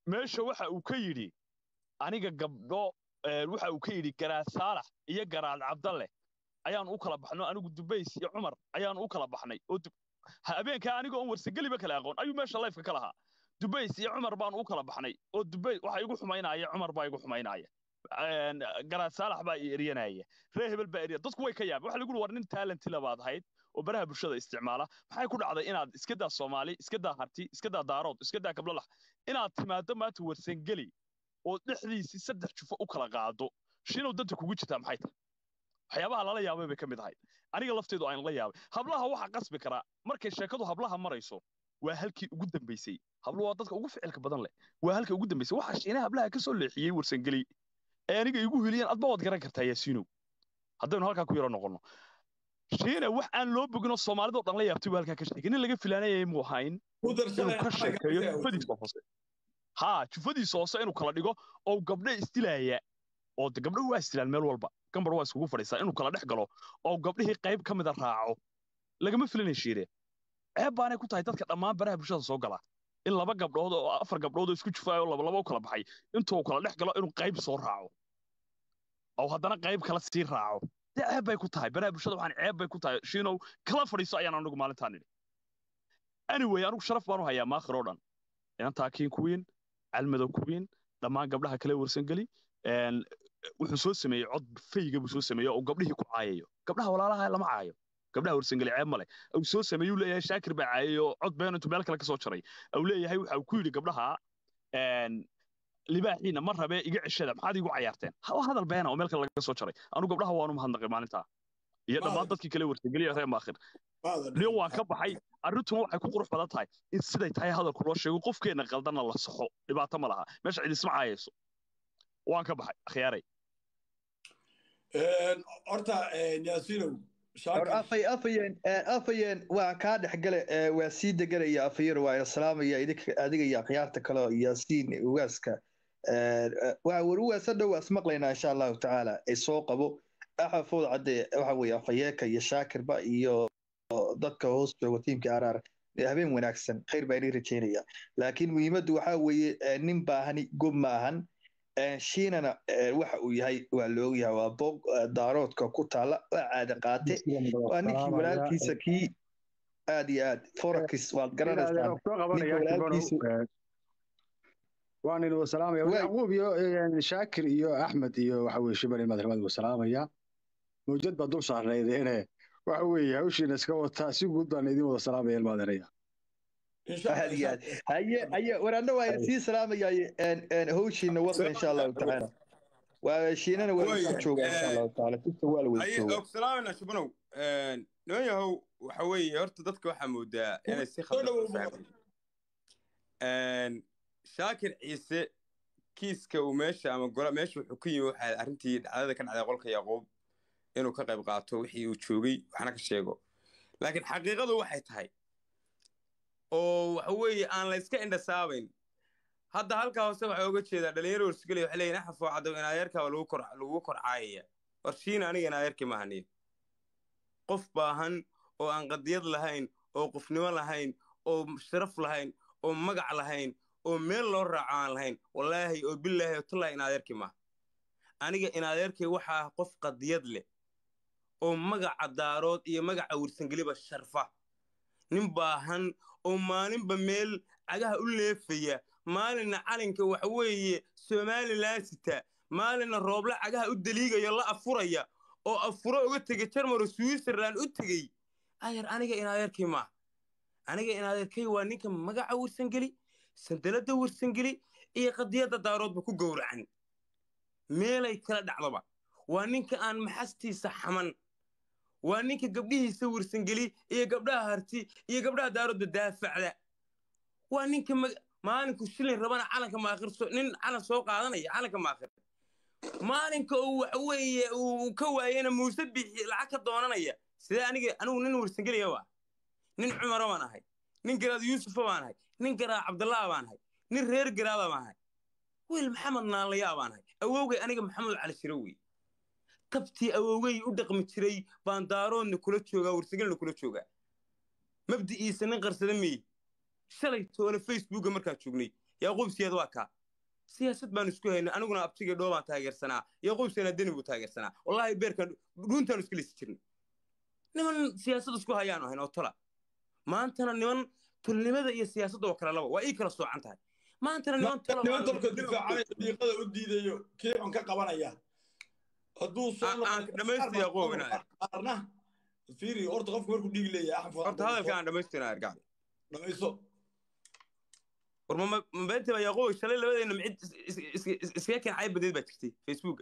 meesha waxa uu ka yidhi aniga gabdho waxa uu ka yidhi garaad saalax iyo garaad cabdalle ayaan u kala baxno anigu dubays iyo cumar ayaan u kala baxnay oo habeenkaa anigoo on warsageliba kala aqoon ayuu meesha layfka ka lahaa dubays iyo cumar baan u kala baxnay oo dubays waxa igu xumaynaya cumar baa igu xumaynaya garaad saalax baa i eryanaya ree hebel baa erya dadku way ka yaabeen waxa lagu war nin talenti labaad ahayd oo baraha bulshada isticmaala maxay ku dhacday inaad iska daa soomaali iska daa harti iska daa daarood iska daa kablalax inaad timaado maanta warsangeli oo dhexdiisii saddex jufo u kala qaado shinow danta kugu jirtaa maxay tahay waxyaabaha lala yaabay bay ka mid ahayd aniga lafteedu aan la yaabay hablaha waxa qasbi karaa markay sheekadu hablaha marayso waa halkii ugu dambaysay hablo waa dadka ugu ficilka badan leh waa halka ugu dambaysay waxa shiine hablaha ka soo leexiyey warsangeli ee aniga igu hiliyeen adba waad garan kartaa yaasiinow haddaynu halkaa ku yaro noqonno shiine wax aan loo boginoo soomaalidoo dhan la yaabtay buu halkaa ka sheegay nin laga filaanayay muu ahayn inuu ka sheekeeyo jufadiisa hoose haa jufadiisa hoose inuu kala dhigo oo gabdho isdilaaya oo de gabdho waa isdilaan meel walba gambar waa iskugu fadhiistaa inuu kala dhex galo oo gabdhihii qayb ka mida raaco lagama filanay shiire ceeb baanay ku tahay dadka dhammaan baraha bulshada soo gala in laba gabdhood oo afar gabdhood oo isku jufaayo oo labalaba u kala baxay intuu kala dhex galo inuu qayb soo raaco oo haddana qayb kala sii raaco dee ceeb bay ku tahay baraha bulshada waxaan ceeb bay ku tahay shiinow kala fadhiiso ayaan anigu maalintaan nidhi anyway anigu sharaf baan u hayaa maakhir oo dhan inantaa kiin kuwiin calmadow kuwiin dhammaan gabdhaha kale warsangeli wuxuu soo sameeyey cod fayga buu soo sameeyey oo gabdhihii ku caayayo gabdhaha walaalaha lama caayo gabdhaha warsangeli ceeb male uu soo sameeyey uu leeyahay shaakir baa caayay oo cod been intuu meel kale ka soo jaray uu leeyahay waxa uu ku yidhi gabdhaha libaaxiina ma rabee iga ceshada maxaad igu cayaarteen hadal beena oo meel kale laga soo jaray anu gabdhaha waanu mahadnaqay maalintaa iyo dhammaan dadkii kale warsangeliya reer maakhir niyo waan ka baxay arrintuna waxay ku qurux badan tahay in siday tahay hadalku loo sheego qofkeenna qaldanna la saxo dhibaato ma laha meesha cid isma caayayso waan ka baxay akhyaaray horta yaasiinow afayeen waa kaa dhexgale waa sii deganaya afayeen waa salaamaya adiga iyo akhyaarta kale yaasiin ugaaska waa war ugaasa dhow waa ismaqlaynaa insha allahu tacaala ee soo qabo axafood cadde waxa weeye afayeeka iyo shaakirba iyo dadka hoos jooga tiimka araar habeen wanaagsan khayr baa inii rajaynaya laakiin muhiimaddu waxaa weeye nin baahani gob ma ahan shiinana waxa uu yahay waa la ogyahay waa boog daaroodka ku taala waa caada qaate waa ninkii walaalkiisa kii aad iyo aad forax waad garanaysaa waan idin wasalaamaya yacquub iyo shaakir iyo axmed iyo waxa weye shibal ilmaad ilmaad wasalaamaya mawjad baa dul saarnayd ine waxa weeye hawshiina iska wataa si guud baan idin wada salaamaya ilmaadeeraya aad iyo aad haye haye waraadna waa sii salaamaya hawshiina wada insha allahu tacaala waa shiinana waa isu jooga insha allahu tacaala sista waa la wada jooga salaamana shibanow niman yahow waxa weeye horta dadka waxaa moodaa inay si khaldan shaakir ciise kiiska uu meesha ama gola meesha wuxuu ka yimi waxaa arrintii dhacdada ka dhacday qolka yaquub inuu ka qayb qaato wixii uu joogay waxna ka sheego laakiin xaqiiqadu waxay tahay oo waxa weeye aan la iska indhasaabayn hadda halkaa hoose waxaa oga jeedaa dhalinyaro warsigeliya waxay leeyihin axafoo caddow inaadeerkaaba lagu kor lagu kor caayaya warshiina aniga inaadeerkii maahaniyo qof baahan oo aan qadiyad lahayn oo qofnimo lahayn oo sharaf lahayn oo magac lahayn oo meel loo raaco aan lahayn wallaahi oo bilaahi oo tallahi inaadeerkii maaha aniga inaadeerkay waxaa qof qadiyad leh oo magaca daarood iyo magaca wirsangeliba sharfa nin baahan oo maalinba meel cagaha u leefaya maalinna calinka waxa weeye somalilan sita maalinna rooble cagaha u daliigayo la afuraya oo afuro uga tegay jarmaro switzerland u tegey ayar aniga inaadeerkay maaha aniga inaadeerkay waa ninka magaca wirsangeli sandaladda wirsangeli iyo qadiyadda daaroodba ku gowracan meelay kala dhacdoba waa ninka aan maxastiisa xaman waa ninka gabdhihiisa wirsangeli iyo gabdhaha harti iyo gabdhaha daaroodba daafacda waa ninka maalinku shilin rabana calanka maakhir nin calan soo qaadanaya calanka maakhir maalinka uu waxa weeye uu ka waayena muuse bixi lacag ka doonanaya sidee aniga anigu nin wirsangeliya waa nin cumara baan ahay nin garaad yuusufa baan ahay nin garaa cabdallaa baan ahay nin reer garaada baan ahay wiil maxamed naalayaa baan ahay awowgay aniga maxamed cali shiro wey tabtii awowgay u dhaqmi jiray baan daaroodna kula joogaa warsagelna kula joogaa mabdi'iisa nin qarsada meye shalay toole facebooka markaa joognay yaquub siyaad waa kaa siyaasad baan isku haynay aniguna abtigii dhoo baan taageersanaa yaquub siyaadna deni buu taageersanaa wallaahi beerkan dhuuntaan isku lisi jirnay niman siyaasad isku hayaan ahayn oo tola maantana niman tulnimada iyo siyaasadda oo kale laba waa ii kala soocan tahay maantana niman tola niman tolka difaacanaya diiqada u diidayo kii xun ka qabanaya hadduu soo Aan- aan dhammaystiya Yaqoob inaad- qaarna fiiri horta qofku markuu dhiigi leeyahay horta hadalka aan dhammaystirnaa argacda dhamayso war ma ma beenta baa yaaqoob shalay labadeena micid is- is- is- iskaga keen cayb badeed baa jirtay facebooka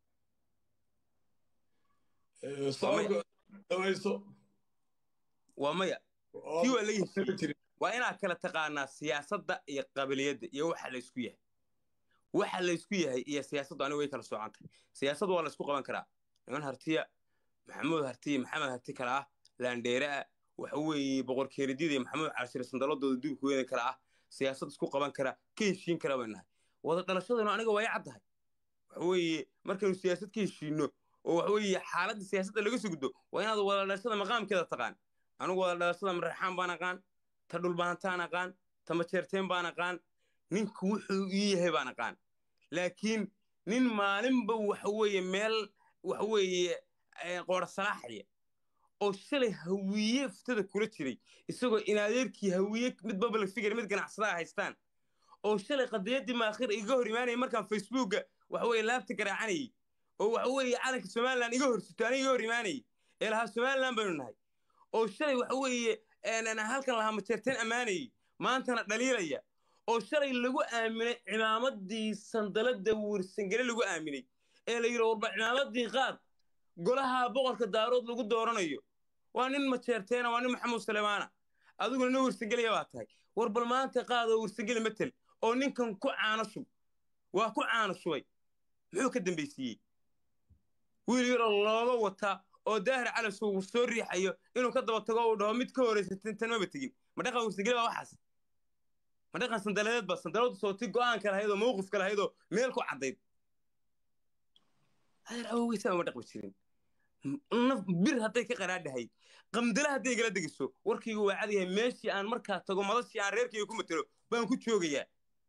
Eh, sababka dhamayso waa maya kii waa laga heshiiyey waa inaad kala taqaanaa siyaasadda iyo qabiliyadda iyo waxa la isku yahay waxa la isku yahay iyo siyaasaddu aniga way kala soocan tahay siyaasad waa la isku qaban karaa niman hartiya maxamuud hartiya maxamed harti kale ah laandheere ah waxa weeye boqor keeridyada iyo maxamuud cashir sandaladooda duubka weyna kale ah siyaasad isku qaban kara ka heshiin kara bay nahay wada dhalashadanu aniga waa i caddahay waxa weeye markaynu siyaasad ka heshiino oo waxa weeye xaaladda siyaasadda laga sugdo waa inaad wada dhalashada maqaamkeeda taqaan anigu wada dhalashada maraxaan baan aqaan ta dhulbaantaan aqaan ta majeerteen baan aqaan ninku wuxuu ii yahay baan aqaan laakiin nin maalinba waxa weeye meel waxa weeye eh, qoora salaaxaya oo shalay hawiye ftada kula jiray isagoo inaadeerkii hawiye mid babal figure mid ganacsadaha haystaan oo shalay qadiyaddii maakhir iga hor imaanayay markaan facebooka waxa weeye laabta garaacanayay oo waxa weeye calanka somalilan iga hor sito aniga iga hor imaanayay ee lahaa somalilan baynu nahay oo shalay waxa weeye een, halkan lahaa majeerteen ammaanayay maantana dhaliilaya oo shalay lagu aaminay cimaamadii sandalada wursangele lagu aaminay ee la yidhi warba cimaamadii qaad golaha boqorka daarood lagu dooranayo waa nin majeerteena waa nin maxamuud suleymaana adiguna nin wursangeliya baa tahay war bal maanta qaadoo wursangeli matel oo ninkan ku caano shub waa ku caano shubay muxuu ka dambaysiiyey wiil yaroo looga wata oo daahir calas uu soo riixayo inuu ka daba tago uu dhaho mid ka horeysa tan maba tegin ma dhaqan wursangeli baa waxaas ma dhaqan sandaladeed ba sandaladu sooti go'aanka lahayd oo mawqifka lahayd oo meel ku caddayd adeer awoweysaa ma dhaqmi jirin naf bir hadday ka qaraadhahay qamdala hadday igala degiso warkaygu waa cad yahay meeshii aan markaa tago madashii aan reerkayga ku matelo baan ku joogayaa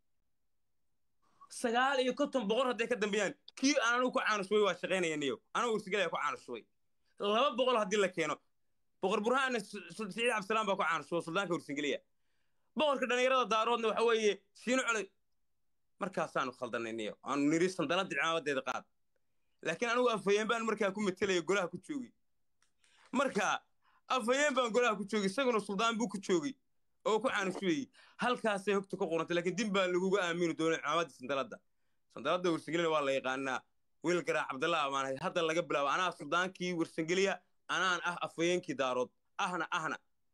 sagaal iyo konton boqor hadday ka dambeeyaan kii aan anigu ku caanushubay waa shaqaynaya niyo anigu ursigalaya ku caanushubay laba boqol haddii la keeno boqor burhaanna siciid cabdisalaam baa ku caanushuba suldaanka ursingeliya boqorka dhallinyarada daaroodna waxa weeye shiino colay markaasaanu khaldanay niyo aanu niri sandaladii cimaamadeeda qaad laakiin anigu afhayeen baan markaa ku metelaya golaha ku joogay marka afhayeen baan golaha ku joogay isaguna suldaan buu ku joogay oo ku caanushubayey halkaasay hogta ku qorantay laakiin din baa laguga aamini doonay cimaamaddii sandaladda sandaladda warsangelina waa la yaqaanaa wiil garaa cabdallah amaanahay hadda laga bilaabo anaa suldaankii warsangeliya anaan ah afhayeenkii daarood ahna ahna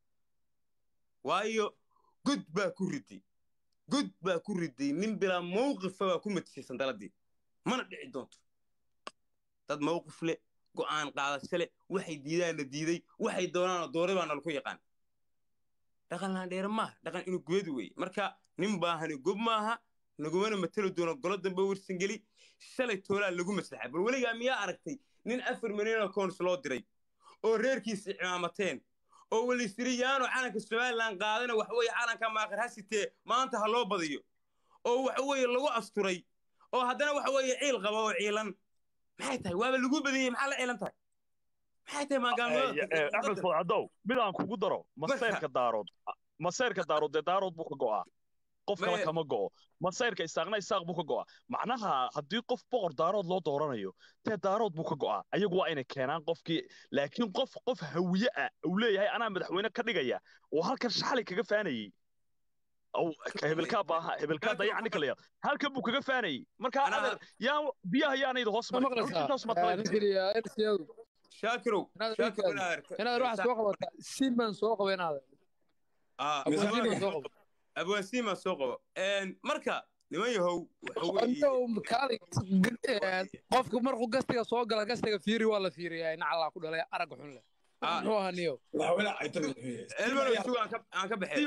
waayo god baa ku riday god baa ku riday nin bilaa mawqifa baa ku matishay sandaladii mana dhici doonto dad mawqif leh go'aan qaadasho leh waxay diidaanna diiday waxay doonaanna dooray baa nalaku yaqaan dhaqan laandheere maaha dhaqan inuu gubadi weeye marka nin baahani gob maaha nagumana mateli doono golo dambe warsangeli shalay toolaa lagu maslaxay bal weligaa miyaa aragtay nin afar milyanoo koons loo diray oo reerkiisa cimaamateen oo walisiri yaano calanka somalilan qaadana waxa weeye calanka maakhir ha sitee maanta ha loo badiyo oo waxa weeye lagu asturay oo haddana waxa weeye ciil qaba oo ciilan maxay tahay waaba lagu badiyey maxaa la ciilan tahay maxay tahay maagaamada axmed fadcadow mid aan kugu daro maseyrka daarood maseyrka daarood dee daarood buu ka go'aa qof kale Maye- kama go'o maseyrka isaaqna isaaq buu ka go'aa macnaha haddii qof boqor daarood loo dooranayo dee daarood buu ka go'aa ayagu waa inay keenaan qofkii laakiin qof qof hawiye ah uu leeyahay anaa madaxweyne ka dhigaya oo halkan shaxli kaga faanayey aw ka hebelkaa baaha hebelkaa dayaca ninka layaa halkan buu kaga faanayey marka Anaa- adeer yaa biyaha yaanayda hoos ma marin maqlaysaa intaas maad kala ninkeliya ersiyaadu shaakirow Inaad shaakirow inaad- inaad waxaa soo qabataa siin baan soo qaba inaad abwaasiin baan soo qaba abwaasiin baan soo qabo marka niman yahow waxa weeye Anto kaali qofku markuu gastiga soo gala gastiga fiiri waa la fiiriyaa ina callaa ku dhalay aragga xun leh Ah. muxuu ahaa niyo madaxweyne caytami wuxuu yahay elmano isugu aan ka- aan ka baxay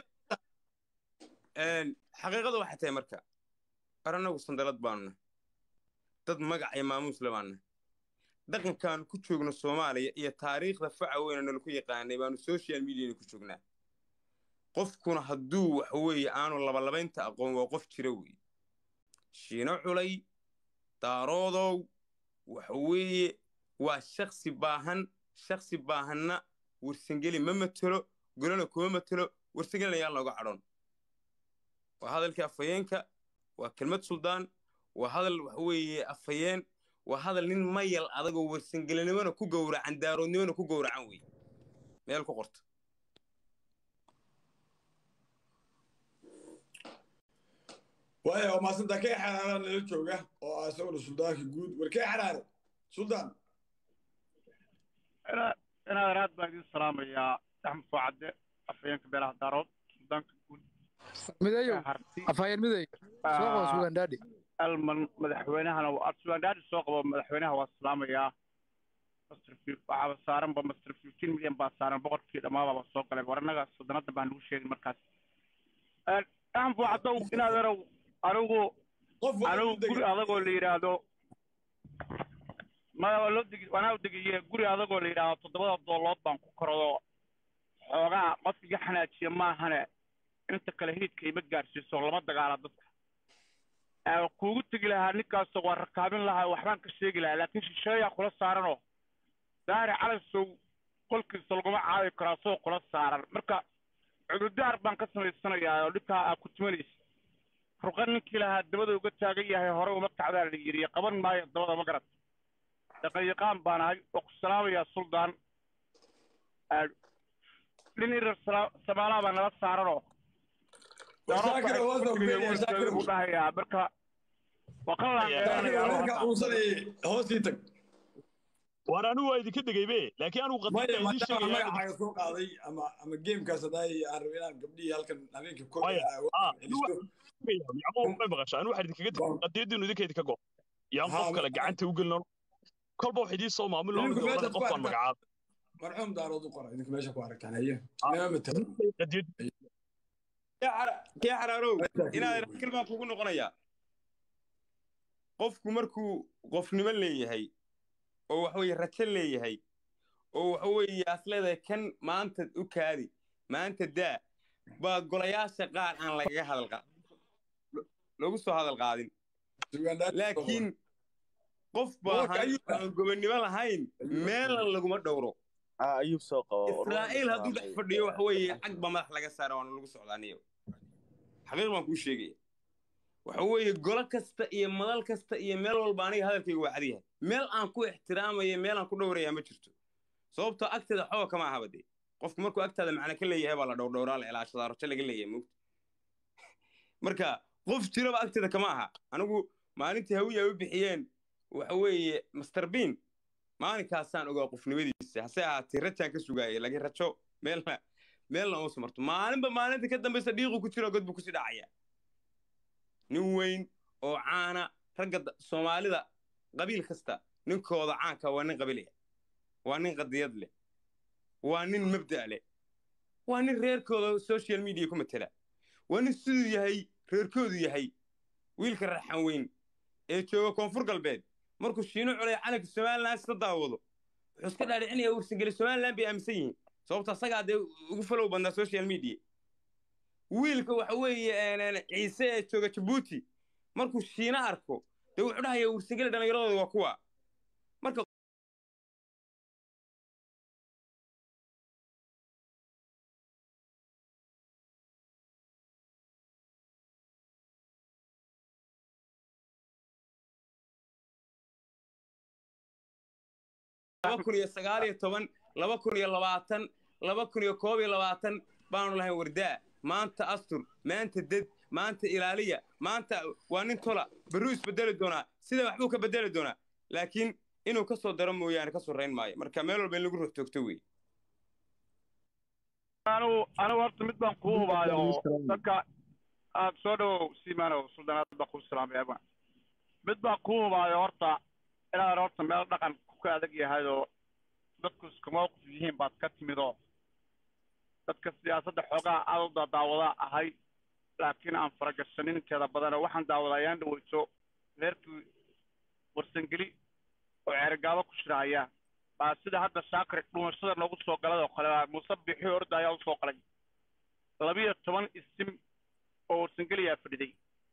xaqiiqadu waxay tahay marka ar annagu sandalad baanu nahay dad magac iyo maamuus le baanu nahay dhaqankaanu ku joogno soomaaliya iyo taariikhda faca weyna nalaku yaqaanay baanu social mediana ku joognaa qofkuna hadduu waxa weeye aanu labalabaynta aqoon waa qof jira weeye shiino culay daaroodow waxa weeye waa shaksi baahan shaksi baahanna warsangeli ma matelo golana kuma matelo warsangelina yaan looga cadhon waa hadalkii afhayeenka waa kelmad suldaan waa hadal waxa weeye afhayeen waa hadal nin mayal adagoo warsangelinimona ku gowracan daaroodnimona ku gowracan wey meel ku qorta waaya waa maasanta kee xaraara nala jooga oo ah isaguna suldaanka guud war kee xaraare suldaan inaad aad baan idin salaamayaa axmed soocadde afhayeenka beelaha daarood suldaanka guud mideeyow harti afhayeen mideey soo qabo sugandaadhi alman madaxweynahana waa sugaandhaadhi soo qabo madaxweynaha waa salaamayaa master waxaaba saaranba master fifteen milyan baa saaran boqorkii dhammaababa soo galay war annaga soddonada baan nagu sheegin markaas axmed soocaddow inaad erow anigu qof waa anigu u degay guri adagoo la yidhaahdo maya waa loo degi waanaa u degaye guri adagoo la yidhaahdo toddobada doolood baan ku korado xoogaa qof iga xanaajiya maahane inta kale hiidka ima gaadhsiiso lama dagaala dadka Ee, kuugu tegi lahaa ninkaasoo waa rakaabin lahaa waxbaan ka sheegi lahaa laakiin shisheeyaa kula saaranoo daari calasow qolkiisa laguma caawi karo asagoo kula saaran marka cududaar baan ka samaysanayaa oo dhibkaa aa ku tumanaysa ruqa ninkii lahaa dabada uga taagan yahay hore uma kacdaa la yidhi qaban maayo dabada ma garat dhaqanyaqaan baan ahay oo ku salaamayaa suldaan Ee, nin irar sala- samaalaa baa nala saaranoo shaakir waa soo geeyay shaakir buu dhahayaa marka waa kan shaakir laangeeranayaa wararka uusanayay hoosii tag war anigu waa idinka degaybe laakiin anigu maya qadiida idiin maadaama sheegaya magacaaga soo qaaday ama ama geemkaas haddaay aan rabay inaan gabdhihii halkan habeenkii kor Maya, ah, celisto yacquub may maqashaa anigu waxaan idinkaga tegay qadiidinu idinka idinka go yaan Ha, qof kale ma- gacanta u gelino kolba wax idiin soo maamul Idinku loo meeshaad qof ku baan aragtaan. magacaabay marxuum daarood u qora idinka meesha ku aragtaan haye Ah. inama matala qadiid kee xara- kee xaraarow inaad rakil baan kugu noqonayaa qofku markuu qofnimo leeyahay oo waxa weeye rajo leeyahay oo waxa weeye aas leedahay kan maanta u kaadi maanta daa baa golayaasha qaar aan lagaga hadal qa- lagu soo hadal qaadin laakiin qof Boorka baahan ayuu- aan gobonnimo lahayn meelan laguma dhowro ayuub soo qabo israa'iil hadduu dhex fadhiyo waxa weeye cag baa madax laga saara waana lagu socdaaniyo xaqiiq baan kuu sheegaya waxa weeye golo kasta iyo madal kasta iyo meel walba aniga hadalkayga waa cadiyahay meel aan ku ixtiraamaya meel aan ku dhowraya ma jirto sababtoo agteeda xooga kama ahaba dee qofku markuu agtaada macna ka leeyahay baa la dhowrdhowraa la ilaashadaa rajo laga leeyahay mogta marka qof jiraba agteeda kama aha anigu maalintii hawiya ay u bixiyeen waxa weeye master bean maalinkaasaan ogaa qofnimadiisa hase ahaatee rajaan ka sugaayay laakiin rajo meelna meelna uusa marto maalinba maalinta ka dambaysa dhiiqu ku jiro god buu kusii dhacaya nin weyn oo caana ragga da- soomaalida qabiil kasta ninkooda caanka waa nin qabiilaya waa nin qadiyad leh waa nin mabda' leh waa nin reerkooda social media ku matela waa nin siduu yahay reerkoodu yahay wiilka raxan weyn ee jooga koonfur galbeed markuu shiino culay calanka somalilan isla daawado wuxuu iska dhaadhicinaya warsangeli somalilan bay aaminsan yihiin sababta asagaa dee ugu falow badnaa social media wiilka waxa weeye een, ciise ee jooga jabuuti markuu shiino arko dee wuxuu dhahayaa warsangeli dhallinyaradooda waa kuwa marka laba kun iyo sagaal iyo toban laba kun iyo labaatan laba kun iyo koob iyo labaatan baanu lahayn wardaa maanta astur maanta ded maanta ilaaliya maanta waa nin tola berruu isbedeli doonaa sida waxbuu ka bedeli doonaa laakiin inuu ka soo daro mooyaane ka soo rayn maayo marka meel walba in lagu ruux toogto wey anigu anigu horta mid baan kuu hubaayo dadka aad soo dhawow siimanow suldaanaad baa kuu salaamay abaan mid baan kuu hubaayo horta inaad horta meel dhaqan ku ka adag yahayoo dadku isku mawqif yihiin baad ka timidoo dadka siyaasadda xoogaa aad u daadaawada ahay laakiin aan faragashanin inteeda badanoo waxaan daawadaa ayaan dhaweyso reerkii warsangeli oo ceerigaabo ku shiraaya baa sida hadda shaakir dhumashada noogu soo galay oo kale baa muuse bixi orda ayaa usoo qalay labiyo toban isim oo warsangeliyaa fadhiday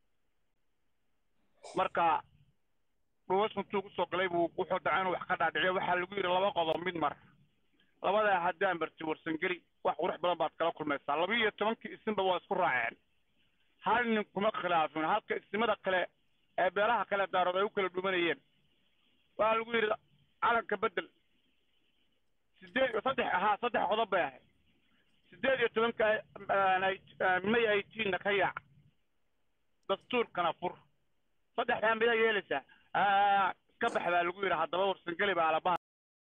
marka dhuwas intuu ku soo galay buu wuxuu dacay inuu wax ka dhaadhiciyo waxaa lagu yidhi laba qodob mid mar labadaa haddaan barti warsangeli wax qurux badan baad kala kulmaysaa laba iyo tobankii isimba waa isku raaceen hal nin kuma khilaafin halka isimada kale ee beelaha kale daarood ay u kala dhumanayeen waxaa lagu yidhi calanka bedel sideed saddex ahaa saddex qodob bay ahayd sideed iyo tobanka may aytiinna ka yaac dastuurkana fur saddexdaa midaa yeelaysaa iska bax baa lagu yidhi haddaba warsangeli baa alabaha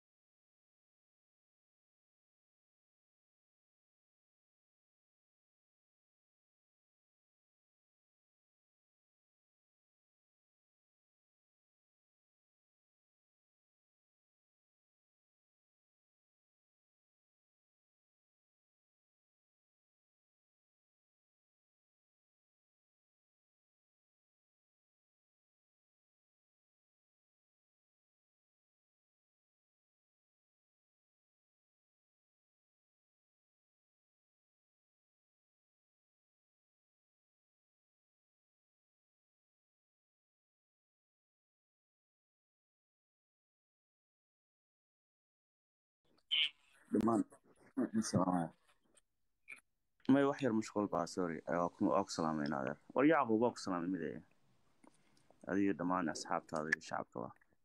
dhammaan salaamaya may wax yar mashquul baa sorry waa ku salaamayna adeer war yacquub waa ku salaamay mid adiyo dhammaan asxaabtaada iyo shacabkaba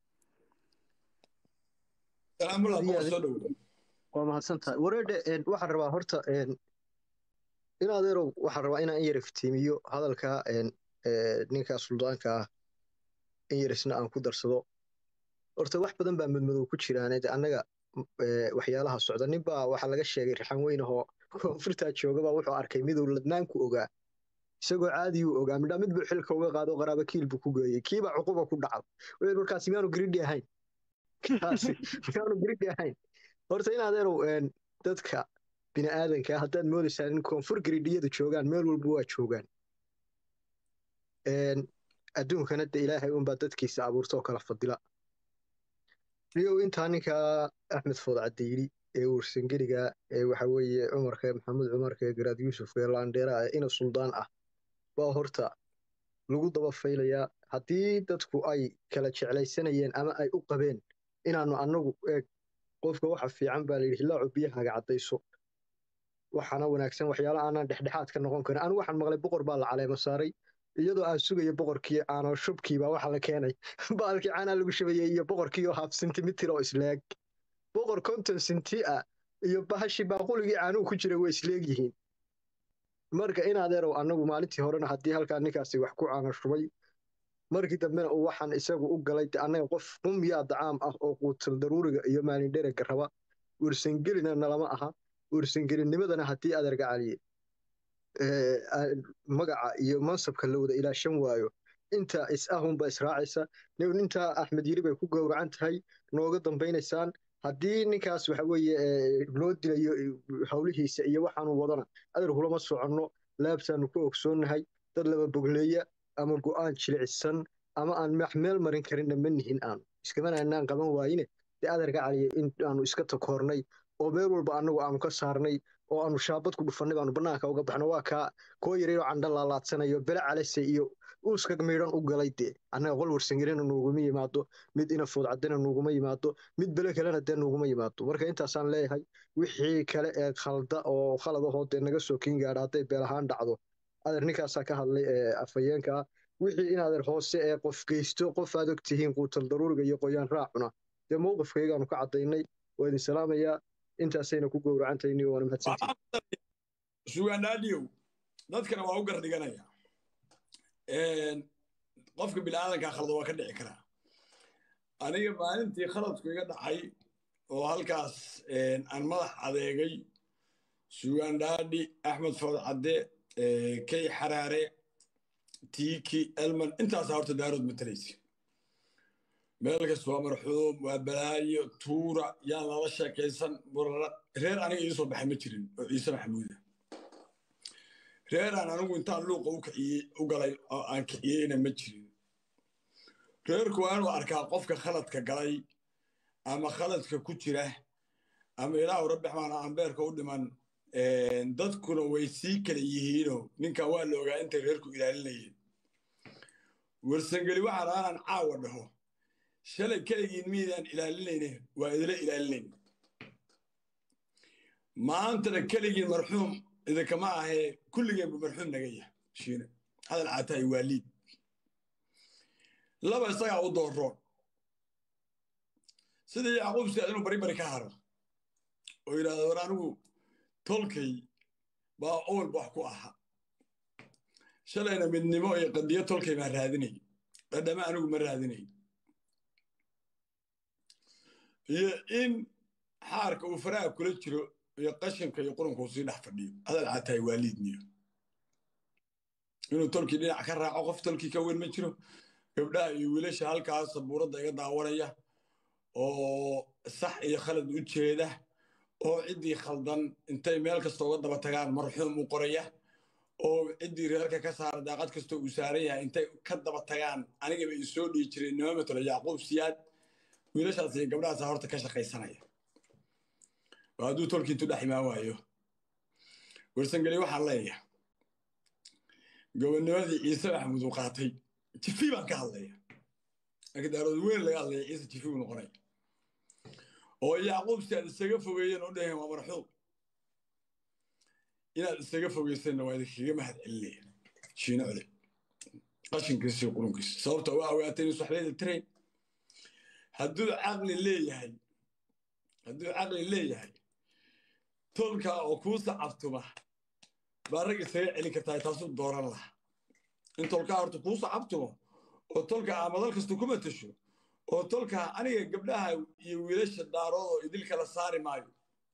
waa mahadsantahay wareedhe waxaan rabaa horta in adeerow waxaan rabaa inaan in yar iftiimiyo hadalka ninka suldaanka ah in yarisna aan ku darsado horta wax badan baa madmadow ku jiraan annaga waxyaalaha socda nin baa waxaa laga sheegay raxan weyn ahoo koonfurtaa joogaba wuxuu arkay miduu ladnaanku ogaa isagoo caadiyuu ogaa midhaa mid buu xilka uga qaado qaraaba kiil buu ku geeyey kiibaa cuquba ku dhacay weel markaasi miyaanu gridhi ahayn kaasi miyaanu gridhi ahayn horta in adeerow dadka bini aadanka haddaad moodaysaan in koonfur gridhiyadu joogaan meel walba waa joogaan adduunkana de ilaahay unbaa dadkiisa abuurta oo kala fadila niyow intaa ninkaa axmed food cadeyli ee warsangeliga ee waxa weeye cumarka maxamed cumarka ee garaad yuusuf ee laandheera ee ina suldaan ah baa horta lagu daba faylayaa haddii dadku ay kala jeclaysanayeen ama ay u qabeen inaanu annagu eeg qofka waxa fiican baa layidhi hilaacu biyahaaga caddayso waxaana wanaagsan waxyaala aanaan dhexdhexaad ka noqon karin anigu waxaan maqlay boqor baa la caleemo saaray iyadoo aan sugayo boqorkii caano shubkiibaa waxa la keenay baalkii caanaa lagu shubayey iyo boqorkii oo haaf sentimitir oo isleeg boqor konton senti ah iyo bahashii baaquligii caanuhu ku jiray way isleeg yihiin marka in adeerow annagu maalintii horena haddii halkaa ninkaasi wax ku caano shubay markii dambena uu waxaan isagu u galay annaga qof qumyaa dacaam ah oo quutal daruuriga iyo maalindherega raba ursangelina nalama aha ursangelinimadana haddii adeerga caliye magaca iyo mansabka la wada ilaashan waayo inta is ahunba israacaysa intaa axmed yiri bay ku gowracan tahay nooga dambaynaysaan haddii ninkaas waxa weeye loo dilayo howlihiisa iyo waxaanu wadana adeer kulama soconno laabtaanu ku ogsoonnahay dad laba bogleeya ama go'aan jilicisan ama aan meel marin karinna ma nihin aanu iskamananaan qaban waayine dee adeerka caliya in aanu iska takoornay oo meel walba annagu aanu ka saarnay oo aanu shaabad ku dhufannay baanu bannaanka uga baxno waa kaa koo yareeyo candha laalaadsanayo bele calase iyo uuska miidhan u galay dee annaga qol warsangelina nuuguma yimaado mid inafood caddina nuuguma yimaado mid bele kalena dee nuuguma yimaado marka intaasaan leeyahay wixii kale ee khalda oo khaladahoo dee naga soo kiin gaadha hadday beel ahaan dhacdo adeer ninkaasaa ka hadlay ee afhayeenka ah wixii in adeer hoose ee qof geysto qof aad og tihiin quutal daruuriga iyo qoyaan raacuna dee mowqifkaygaanu ka caddaynay waa idin salaamayaa intaasayna ku gowracantayni waana mahadsantihin sugaandhaadhiyow dadkana waa u gardhiganaya qofka biniaadankaa khalada waa ka dhici karaa aniga maalintii khaladku iga dhacay oo halkaas aan madax adeegay sugaandhaadhi axmed food cadde kay xaraare tiiki elman intaasaa horta daarood matalaysa meel kasta waa marxuum waa balaayo tuura yaan lala sheekaysan reer aniga ii soo baxay ma jirin oo ciise maxamuuda reeraan anigu intaan luuqa u kiciyey u galay oo aan kiciyeyna ma jirin reerku waa inuu arkaa qofka khaladka galay ama khaladka ku jira ama ilaahu rabbi xamaana ambeerka u dhiman dadkuna way sii kala yihiinoo ninkan waa la ogaa intay reerku ilaalinayeen warsangeli waxaan aanan caawa dhaho shalay keligiin miydaan ilaalinayne waa idila ilaalinayn maantana keligiin marxuum idinkama ahee kulligeenbu marxuum naga yah shiine hadal caataay waa liid laba isagaa u dooroon sidii yacquub sidaad inuu bari bari ka haro oo yidhahdo war anigu tolkay baa owalba wax ku ahaa shalayna midnimo iyo qadiyo tolkay baan raadinay dhadhama anigu ma raadinay iyo in xaarka uu faraha kula jiro iyo qashinka iyo qurunka uu sii dhex fadhiyo hadal caataay waa liidniyo inuu tolkii dhinac ka raaco qof tolkii ka weyn ma jiro gabdhaha iyo wiilasha halkaas sabuuradda iga daawanaya oo sax iyo khalad u jeeda oo ciddii khaldan intay meel kasta uga daba tagaan marxuum u qoraya oo ciddii reerka ka saara daaqad kastoo uu saaran yahay intay ka daba tagaan anigaba i soo dhihi jiray nima matalo yacquub siyaad wiilashaas iyo gabdhahaasa horta ka shaqaysanaya oo hadduu tolkiintu dhex imaan waayo warsangeli waxaan leeyahay gobonnimadii ciise maxamuud uu qaatay jifi baan ka hadlaya laakiin daarood weyn laga hadlaya ciise jifi uu noqonaya oo yacquub si aad isaga fogeeyeen oo dhaheen waa marxuum inaad isaga fogeysanna waa idinkaga mahad celinaya shiino cole qashinkiisa iyo qurunkiisa sababta waa ogaatay inuu saxbeeda tirayn hadduu caqli leeyahay hadduu caqli leeyahay tolkaa oo kuu sacabtuma baa rag isaga celin kartaa taasuu dooran laha in tolkaa horta kuu sacabtumo oo tolkaa amadal kasta ku matasho oo tolkaa aniga gabdhaha iyo wiilasha daaroodoo idil kala saari maayo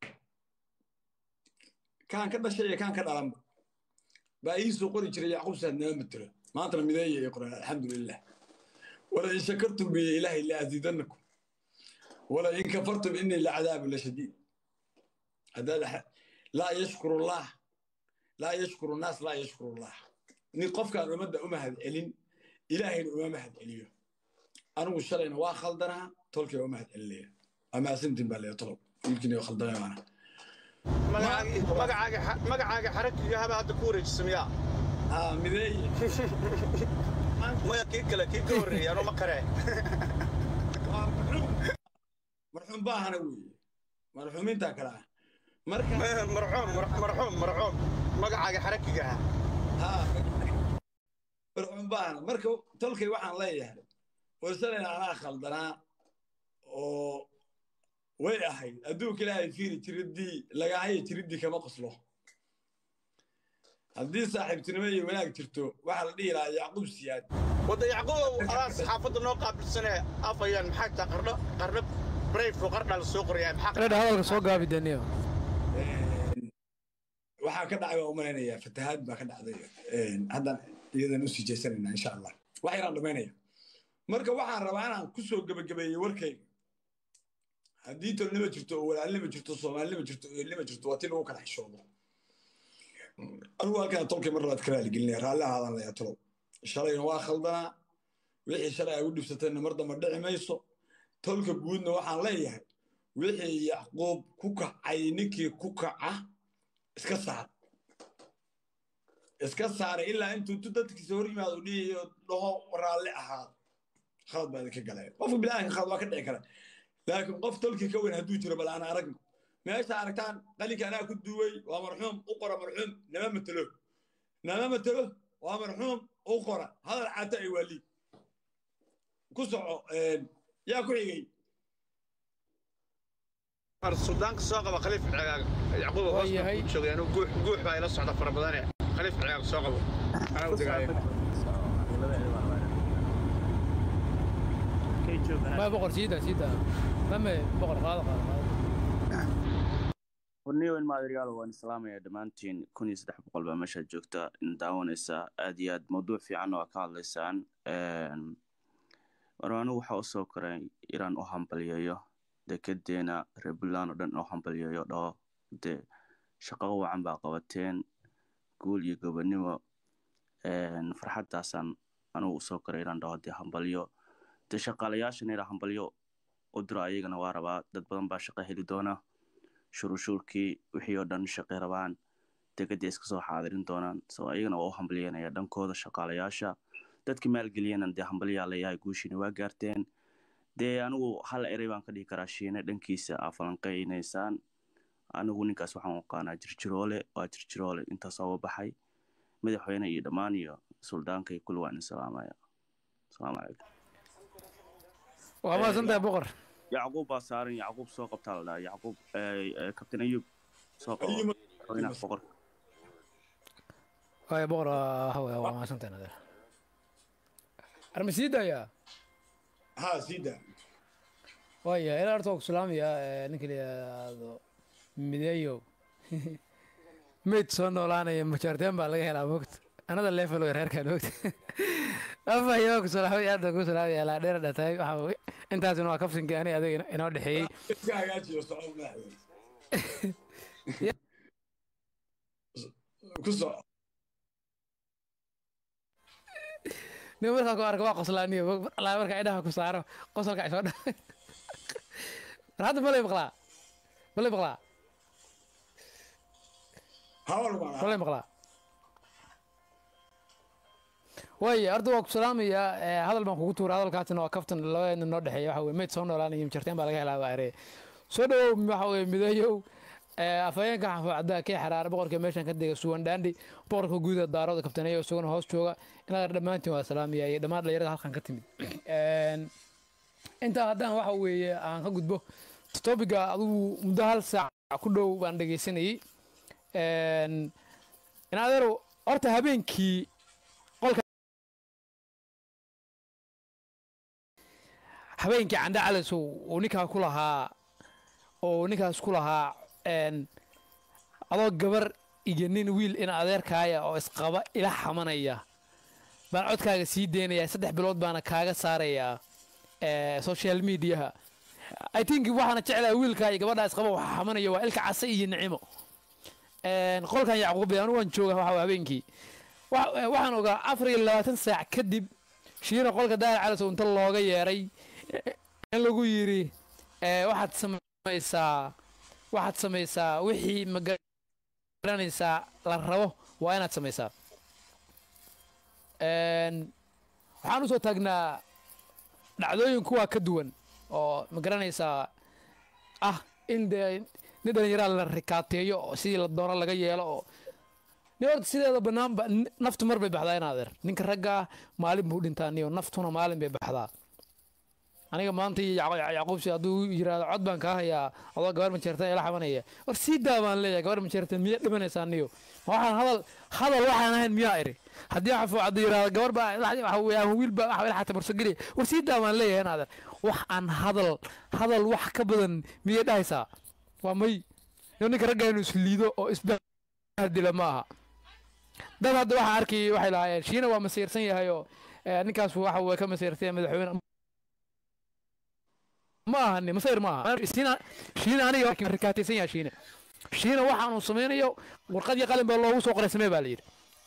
kaan ka dhashay iyo kaan ka dhalanba baa ii soo qori jiray yacquub saad nama matelo maantana mideeya ay qoreen alxamdulilah wala in shakartum biya ilaahay la aziidannakum wala in kafartum inii lacadaabu la shadiid haddaad laa yashkuru allah laa yashkuru naas laa yashkuru allah nin qofkaan ummadda u mahad celin ilaahayna uma mahad celiyo anigu shalayna waa khaldanaa tolkii waa u mahad celinaya waa mahadsantiin baa leeya tolob wiilkiina waa khaldanaya maana magacaaga xarakiga haba hadda ku wareejisa miyaa haa mideeye maya kii kale kii ka horreeya anuu ma karee marxuum baahana weeye marxuumiintaa kale ah marka marxuum marxuum marxuum magacaaga xarakiga haa marxuum baahana marka tolkay waxaan leeyahay warsalayna anaa khaldanaa oo way ahayd adduunka ilaahay fiiri jiriddii lagahaya jiriddii kama qoslo haddii saaxiibtinimo iyo wanaag jirto waxaa la dhihi lahaa yacquub siyaad wadda yacquubow adaa saxaafadda noo qaabilsanee afayaan maxaa taa qarno qarno brayfo qardhaa la soo qorayaa maxaa qardha hadalka soo gaabi daniyo waxaa ka dhacay waa u malaynayaa fatahaad baa ka dhacday haddaan iyadan usii jeysanaynaa insha allah wax yaraan dhamaynaya marka waxaan rabaa inaan ku soo gebagabeeyey warkayga haddii tolnima jirto oo walaalnima jirto soomaalinima jirto eelnima jirto waa ti lagu kala xishoodo anigu halkaan tolkay mar labaad ka raaligelinaya raalli ahaadan layaa tolow shalayna waa khaldanaa wixii shalay ay u dhibsatayna mar damba dhici mayso tolka guudna waxaan leeyahay wixii yacquub ku kacay ninkii ku kaca iska saar iska saaray ilaa intuu tu dadkiisa hor yimaado dhihiyo dhaho raalli ahaado khalad baa idinka galay qofka bilaadanka khalad waa ka dhici kara laakiin qof tolkii ka weyn hadduu jiro bal aan aragno meesha aragtaan qalinka anaa ku duway waa marxuum u qora marxuum nama matelo nama matelo waa marxuum u qora hadal cata ay waa liid ku soco yaa ku xigay suudaanka soo qaba khaliif cigaaga yacquub hoos baan ku joogay anigu guux guux baa ila socda fara badane khaliif cigaaga soo qabo anaa u degaayo ما بقر سيدا سيدا ما بقر هذا warniyo in maadariyaal waan islaamaya dhammaantiin kun iyo saddex boqol baa meeshaad joogta in daawanaysaa aad iyo aad mawduuc fiican oo ka hadlaysaan war anigu waxaa usoo koray inaan u hambalyeeyo dekedeena reer puntland oo dhan oo hambalyeeyo dhaho dee shaqo wacan baa qabateen guul iyo gobonimo farxaddaasaan anigu usoo koray inaan dhaho dee hambalyo dee shaqaalayaashan ila hambalyo u diro ayagana waa rabaa dad badan baa shaqo heli doona shuruushuurkii wixii oo dhan shaqay rabaan degadii iska soo xaadirin doonaan so iyagana waa u hambalyanaya dhankooda shaqaalayaasha dadka maalgeliyana dee hambalyaa leeyahay guushiina waa gaarteen dee anigu hal erey baan ka dhihi karaa shiine dhankiisa aa falanqeynaysaan anigu ninkaas waxaan u aqaanaa jirjiroole waa jirjiroole intaas ooga baxay madaxweyne iyo dhammaan iyo suldaanka iyo kulli waan idin salaamaya asalaamu calaykum waa mahadsantahay boqor yacquub baa saaran yacquub soo qabtaa la dhahaa yacquub kabtain ayub soo qabo madaxweynaha boqorka waaya boqor hawa waa mahadsantahay nadeer arma sii daayaa ha sii daa waaya ilaa horta waa ku salaamaya ninka la yidhaahdo mideeyow mayd soo noolaanaya majaarteen baa laga helaa mogta anada level way reerkaan mogta afayo ku salaamay aad ku salaamay ilaa dheer dhatay waxa intaasina waa kafsinkii ani adiga inoo dhexeeyey iska hagaajiyo socod madaxweyne ku soco nin markaa ku arka waa qoslaaniyo alaa markaa indhaha ku saaro qosolka isoo dha war hadda malay maqlaa malay maqlaa malay maqlaa waaya horta waa ku salaamayaa hadal baan kugu tuura hadalkaasina waa kaftan labadeedna noo dhexeeya waxa weye meyd soo noolaanaya jarteen baa laga helaa baa erey soo dhawow waxa weye mideeyow afhayeenka xafuucadda kee xaraare boqorka meeshan ka dega suwan dhaandhi boqorka guuda daarooda kabtaneeya isaguna hoos jooga inaad dhammaantiin waa salaamaya iyo dhammaan dhalinyarada halkan ka timid intaa haddaan waxa weeye aan ka gudbo topiga adigu muddo hal saac ku dhow baan dhegaysanayey in adeero horta habeenkii qolka habeenkii candhe calis uu ninkaa ku lahaa oo ninkaas ku lahaa adoo gabar iyo nin wiil in adeerkaaya oo isqaba ila xamanaya baan codkaaga sii deynayaa saddex bilood baana kaaga saarayaa social mediaha i think waxaana jeclaha wiilkaa iyo gabadhaa isqaba waxa xamanaya waa ilka case iyo nicimo qolkan yacquub anu waan jooga waxa habeenkii waxaan ogaa afar iyo labaatan saac kadib shiina qolka daahir calis inta looga yeeray in lagu yiri waxaad samaysaa waxaad samaysaa wixii magaranaysaa la rabo waa inaad samaysaa waxaan usoo taagnaa dhacdooyin kuwaa ka duwan oo magaranaysaa ah in dee nin dhallinyaraa la rikaateeyo oo sidii la doono laga yeelo oo ni horta sideeda banaanba naftu mar bay baxdaa in adeer ninka ragga ah maalin buu dhintaa niyo naftuna maalin bay baxdaa aniga maanta yacquubsi hadduu yiraahdo cod baan kaa hayaa adoo gabar majeertan ila xabanaya war sii daa baan leeyahay gabar majeertan miyaa dhimanaysaa niyo waxaan hadal hadal waxaan ahayn miyaa iri haddii xafuu caddu yiraahdo gabar baa ama wiil baa waxa ila xata barsogeliya war sii daa baan leeyahay naader wax aan hadal hadal wax ka badan miyay dhahaysaa waa may ninka ragga inuu isliido oo isbahdila ma aha dad hadda waxaa arkayay waxay lahaayeen shiina waa masiirsan yahay oo ninkaas waxa way ka masiirtay madaxweyne ma ahani masayr ma aha shiina shiina aniga rikaataysan yahay shiina shiina waxaanu samaynayo warqad iyo qalin baa loogu soo qoray samee baa la yidhi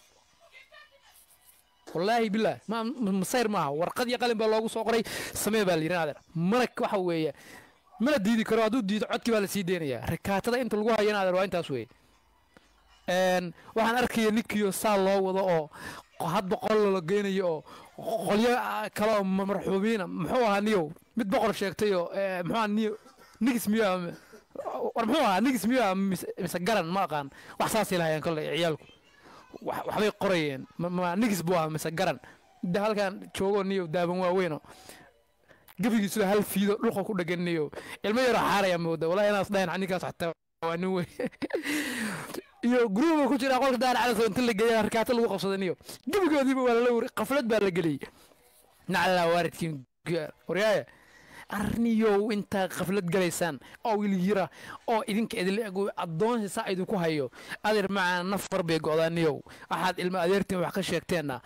wallaahi bilah ma masayr maaha warqad iyo qalin baa loogu soo qoray samee baa la yidhi naader mana waxa weeye mana diidi karo hadduu diido codkii baa la sii deynayaa rikaatada inta lagu hayo naader waa intaas weeye waxaan arkaya ninkiyo saa loo wado oo hadba qol la geynayo oo qolyo kale oo marxuumiina muxuu ahaa niyow mid boqor sheegtayoo muxuu ahaa niyo nigis miyo war muxuu ahaa nigis miyo ah mise garan ma aqaan wax saasay lahayeen kolley ciyaalku waxbay qorayeen ma nigis buu ahaa mise garan midda halkan joogo niyo daaban waaweyno gebigiisu hal fiido dhulka ku dhegan niyo ilmo yaroo xaaraya mooda wallahi inaas dhahan ninkaas xataa waa nin wey iyo gruuba ku jira qolka daar calas inta la geeya harkaato lagu qabsadaniyo gebigoodiiba waa lala wuri qaflad baa la geliyey naclaa waaridkiin waryaaya arniyow intaa qaflad galaysaan oo wilyira oo idinka idinla ego addoonsi saa idinku hayo adeer macaa nafar bay go'daaniyow waxaad ilma adeertiin wax ka sheegteenna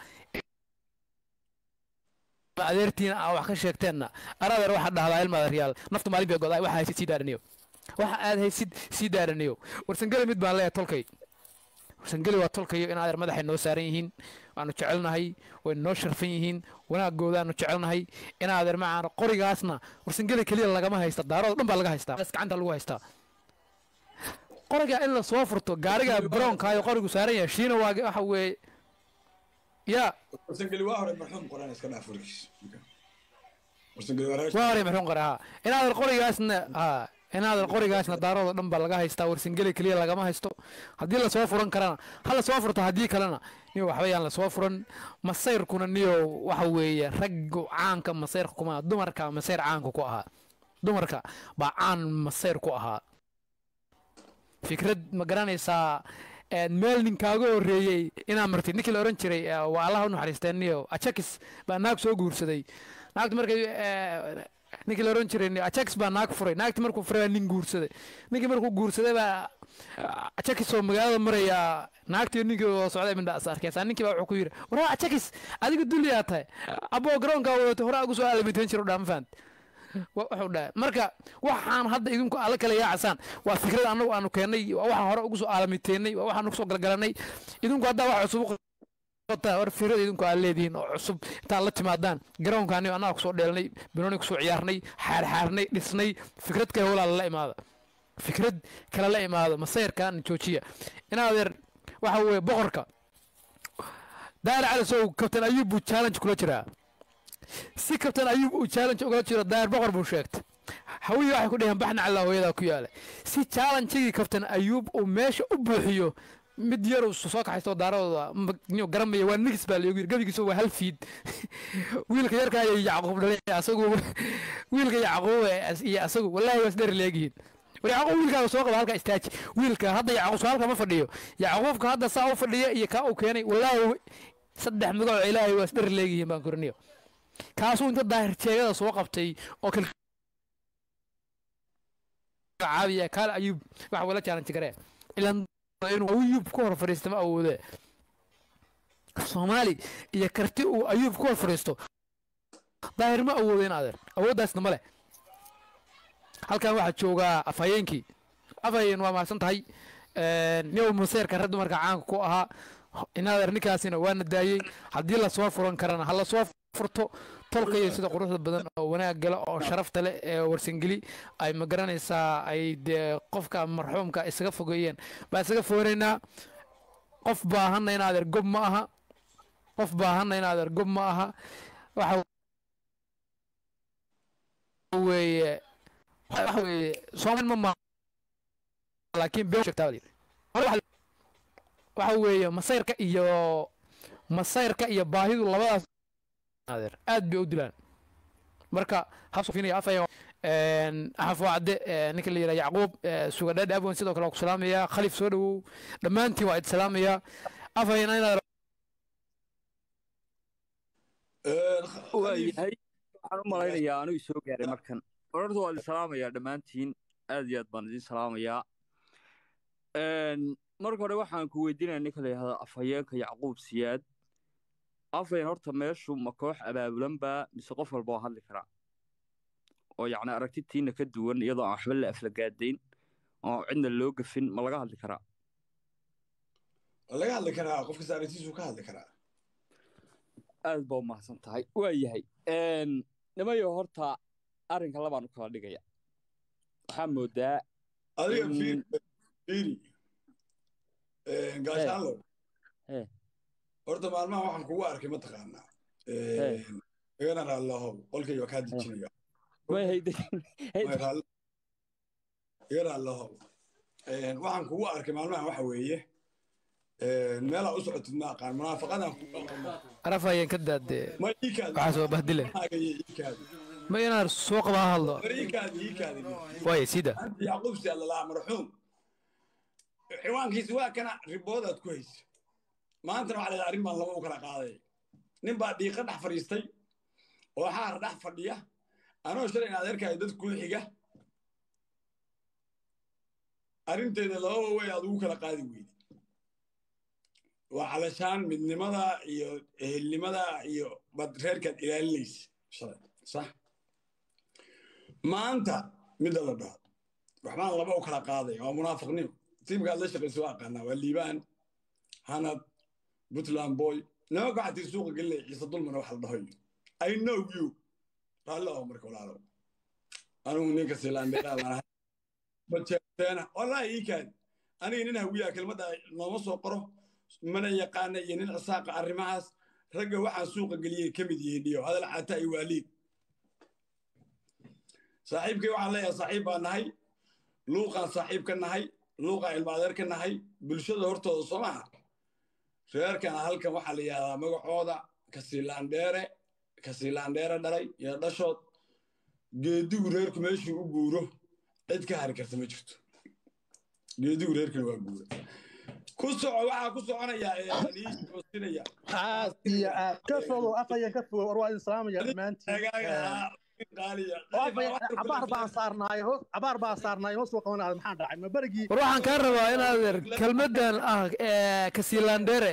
adeertiina aa wax ka sheegteenna aradeer waxaad dhahdaa ilma adeeryaal nafta maalin bay go'daa waxa haysid sii daaraniyo waxa aad haysid sii daaraniyo warsangeli mid baan leeyahay tolkay warsangeli waa tolkayo in adeer madaxay noo saaran yihiin waanu jecelnahay way noo sharfan yihiin wanaagoodaanu jecelnahay in adeer macaan qorigaasna warsangeli keliya lagama haysta daarooda dhan baa laga haystaa gacanta lagu haystaa qoriga in la soo furto gaariga brownkaayo qorigu saaran yahay shiina waa waxa weeye ya warsangeli waa hore marxuum qoraan iska dhaaf warkiis warsangeli waa raashin waa hore maxuun qore ha inaadan qorigaasna ha inaadan qorigaasna daarooda dhan baa laga haystaa warsangeli keliya lagama haysto haddii lasoo furan karana ha lasoo furto haddii kalena niyo waxba yaan lasoo furan masayrkuna niyo waxa weeye raggu caanka masayrka kuma dumarka masayr caanka ku ahaa dumarka baa caan masayr ku ahaa fikrad ma garanaysaa meel ninkaaga horreeyey inaa martid ninkii la odhan jiray waa allaha u naxariisteen niyo ajakis baa naag soo guursaday naagta markay ninkii la odhan jiray ajakis baa naag furay naagti markuu furay baa nin guursaday ninkii markuu guursaday baa ajakis oo magaalada maraya naagtii ninkii oo socday mindha as arkeysaa ninkii baa wuxuu ku yidhi waraa ajakis adiga dulliyaa tahay aboo garoonkaa wadato horaa ugu soo aalamiteen jiro dhaa ma fahant wuxuu dhahay marka waxaan hadda idinku alla kala yaacasaan waa fikrad annagu aanu keennay waa waxaan hore ugu soo aalamiteennay waa waxaan kusoo galgalanay idinku haddaa wax cusub qotaa war fikrad idinku aad leedihiin oo cusub intaad la timaadaan garoonkaani annaga kusoo dheelnay banooni kusoo ciyaarnay xaarxaarnay dhisnay fikrad kale walaa lala imaada fikrad kale la imaado masayrkan joojiya inaadeer waxa weeye boqorka daari cali sow kabtan ayuub buu challenge kula jiraa si kabtan ayuub uu challenge ugala jiro daayar boqor buu sheegtay hawii waxay ku dhaheen baxna calaa hooyadaa ku yaala si challengegii kabtan ayuub uu meesha u buuxiyo mid yar uu soo kaxaysto daaradooda garamaya waa nigis baa lagu yiri gabigiisa waa hal fiid wiilka yarka iyo yacquub dhalay asagu wiilka yacquub iyo asagu wallaahi waa isdheer leegihiin war yacquub wiilkaaga soo qaba halka istaaji wiilka hadda yacquub soo halka ma fadhiyo yacquubka hadda saa u fadhiya iyo kaa uu keenay wallaahi saddex magaco ilaahay waa isdheer leegihiin baan koriniyo kaasuu inta daahir jeegada soo qabtay oo kal caabiya kaal ayuub waxa wala challenge garee ilan inuu ayuub ku hor fadhiista ma awoode soomaali iyo karti uu ayuub ku hor fadhiisto daahir ma awoodo in adeer awooddaasna ma leh halkan waxaa joogaa afhayeenkii afhayeen waa mahadsan tahay niyow maseerka rag dumarka caanka ku ahaa inadeer ninkaasina waana daayey haddii lasoo furan karana ha lasoo furto tolkaiyo sida quruxda badan oo wanaag gala oo sharafta leh ee warsangeli ay ma garanaysaa ay dee qofka marxuumka isaga fogeeyeen baa isaga foganaynaa qof baahanna in adeer gob ma aha qof baahanna in adeer gob ma aha waxa weeye waxa weeye soomaali ma ma laakiin been sheegtaa waxa weeye masayrka iyo masayrka iyo baahidu labadaas adeer aad bay u dilaan marka habsufinaya afaya axaf wacde ninka la yidhaha yacquub sugadhaadhi abwan sidoo kale waa ku salaamayaa khalif soo dhowow dhammaantiin waa id salaamayaa afayana inaad waayahay waxaan u malaynayaa anuu soo gaaray markan ororta waa idin salaamayaa dhammaantiin aad iyo aad baan idin salaamayaa marka hore waxaan ku weydiinaya ninka la yidhahdo afhayeenka yacquub siyaad afhayeen horta meeshu ma koox abaabulan baa mise qof walba oo hadli karaa oo yacni aragtitiina ka duwan iyadoo aan waxba la aflagaadayn oo cidna loo gafin ma laga hadli karaa laga hadli karaa qof kasta aragtiisu ka hadli karaa aad baa u mahadsan tahay waa yahay nimayo horta arrinka labaan u kala dhigaya waxaa moodaa adiga fiiri gaashaanlow horta maalmaha waxaan kugu arkay mataqaanaa igana raallohow qolkayga kaa dejinaya iga raallohow waxaan kugu arkay maalmaha waxa weeye meelaa u socotid ma aqaan munaafaqadan arafayeen ka daadee waxaa soo bahdile ma inaan soo qaba ha hadlo waaya sida yacquub si allalaa marxuum ciwaankiisi waa kana riboodaad ku haysa maantana waxaa leedahay arrin baan laba u kala qaaday nin baa dhiiqa dhex fadhiistay oo xaar dhex fadhiya anoo shalay in adeerkaayo dad kuu xiga arrinteeda lababa way aad ugu kala qaadi weydi waa calashaan midnimada iyo ehelnimada iyo bad reerkaad ilaalinaysa shalay sax maanta midda la dhaho waxbaan laba u kala qaaday waa munaafiqnimo tiimkaad la shaqaysa waa aqaanaa waa liibaan hanad puntland boy nimanka waxaa tiri suuqa gelinaya ciise dulmana wax la dhahoy i know you raalli oo marka walaalow anugu ninka silaandheeraadaan ahay bajeerteena wallaahi ii kaadi aniga nin hawiyaa kelmadda nooma soo qoro mana yaqaana iyo nin cisaaqa arrimahaas ragga waxaan suuqa geliyey ka mid yihiin iyo hadal cata iyo waaliid saaxiibkay waxaan leeyahay saaxiib baan nahay luuqaan saaxiib ka nahay luuqaan ilmaadeer ka nahay bulshada hortooda soo maha reerkana halkan waxaa la yidhahdaa magacooda kasiilaandheere kasiilaandheere dhalay iyo dhashood geedigu reerku meeshuu u guuro cid ka hari karta ma jirto geedigu reerkana waa guura ku soco waxaa ku soconaya liisinaya aad iyo aad ka fogow afaya ka fogow war waa idin salaamaya dhammaantiin cabaar baan saarnaay hoos cabaar baan saarnaay hoos soo qabanaya maxaa dhacay ma berigii war waxaan kaa rabaa in adeer kelmaddan ah ee kasiilaandheere